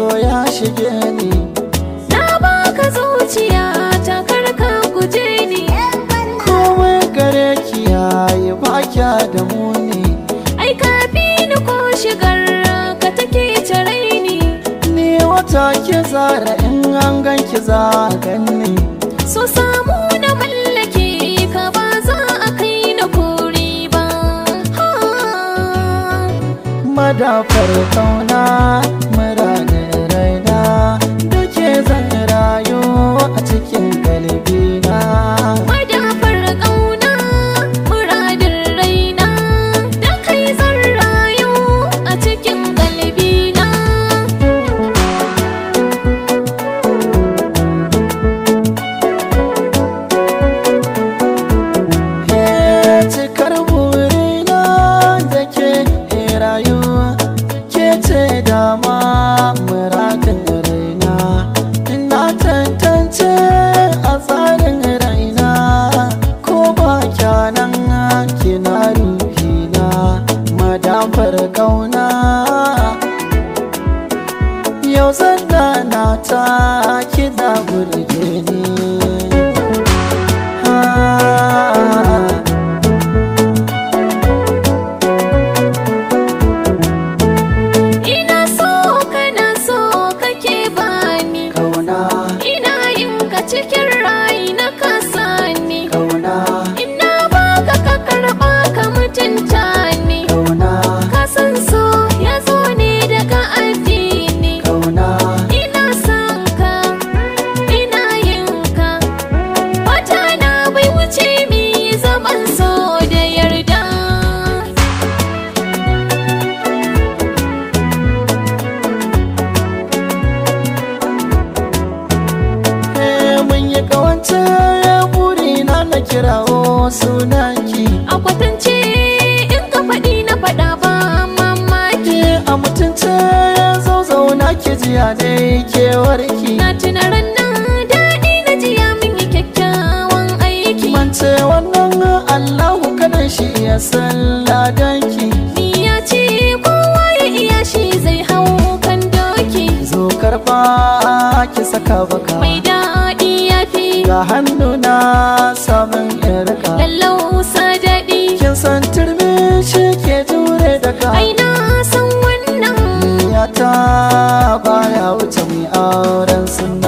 so ya shige ni Na baka zuciya ta karka guje ni komai gare ki yayi ba kya da muni Ai ka fi ni ko shigar ka take tare ni ni wata ki zara in an ganki za a ganni So samu na mallake ka ba za a kai na kori ba ha. madafar kauna muradin raina da ke zan rayu a cikin galibina Madafar ƙauna muradin raina da kai zan rayu a cikin galbina Ke cikar burina da ke rayuwa ke ce dama muradin raina ina tantance a tsarin raina ko ba kyanan kina ruhina madafar kauna yau zan na ta kina burge ni Ah. Ina so kana so kake bani Kauna, Ina yin ka cikin rai na kasani kauna, Ina baka ka karɓa ka mutunta ni kauna, Ka san so ya zo ne daga addini kauna, Ina son ka, ina yin ka Wata na bai wuce mi zaman so da yarda Eh, mun yi kawance burina na kirawo sunanki A kwatance in ka faɗi na faɗa ba mamaki Ke a mutunce zo zauna ki jiya dai kewarki Na tuna ranar daɗi na jiya mun yi kyakkyawan aiki Mance wannan Allahu kadan shi ya san ladanki Ni ya ce kowa ya iya shi zai hau kan doki Zo karba ki saka baka Mai daɗi ya fi Ga hannu na samun irka lallausa daɗi Kin san turmi shi ke jure daga Ai na san wannan Niyata baya wuce mai auren sunna